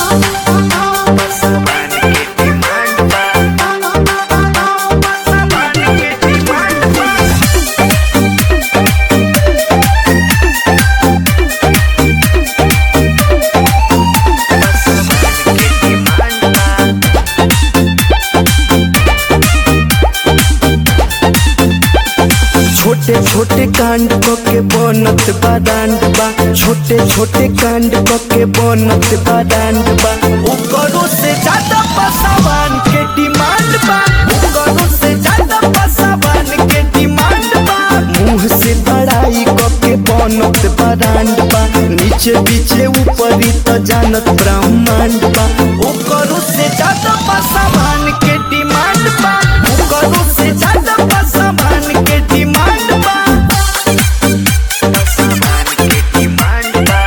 सामान के डिमांड बा सामान के डिमांड बा सामान के डिमांड बा छोटे छोटे कांड क के बनत बा डांड बा छोटे छोटे कांड क के बनत बा डांड बा ओकरो से ज्यादा पसावान के डिमांड बा ओकरो से ज्यादा पसावान के डिमांड बा मुंह से बड़ाई क के बनत बा डांड बा नीचे पीछे ऊपरी त जानत ब्रह्मांड बा ओकरो से ज्यादा पसावान के डिमांड बा ओकरो से ज्यादा पसावान के डिमांड बा सामान के डिमांड बा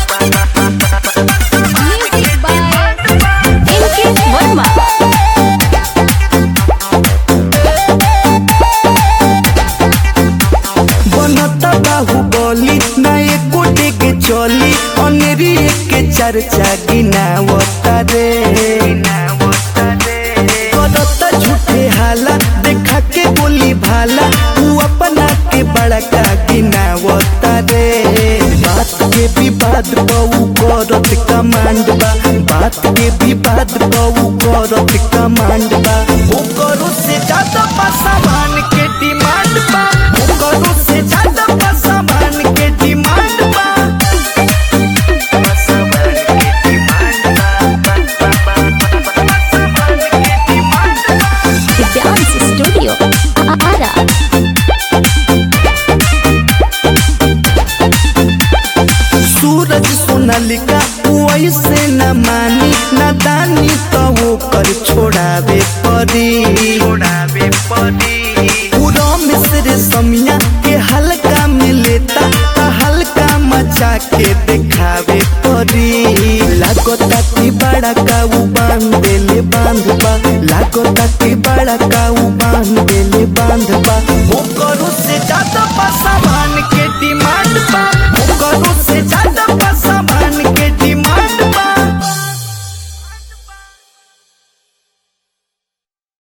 Music by NK Verma. बनता बाहुबली ना एको के चली अनेरी के चर्चा गिनावता रे करता झूठे हाला देखा के बोली भाला तू अपना के बड़का गिनावता रे बात के विवाद बहु करत कमांड बा बात के विवाद बहु करत कमांड बा ओकरो से ज्यादा पासावान के डिमांड बा ओकरो से ज्यादा पासावान के डिमांड बा सामान के डिमांड बा सामान के डिमांड बा The Dance Studio. Ara. सूरज सोनालिका वैसे न मानी न दानी तो वो कर छोड़ावे परी छोड़ावे पड़ी पूरा मिस्र समिया के हल्का में लेता त हल्का मचा के दिखावे परी लागता कि बड़ा काऊ बांध देले बांध बा लागता कि बड़ा काऊ बांध देले बांध बा ओकरो से ज्यादा पासावान के डिमांड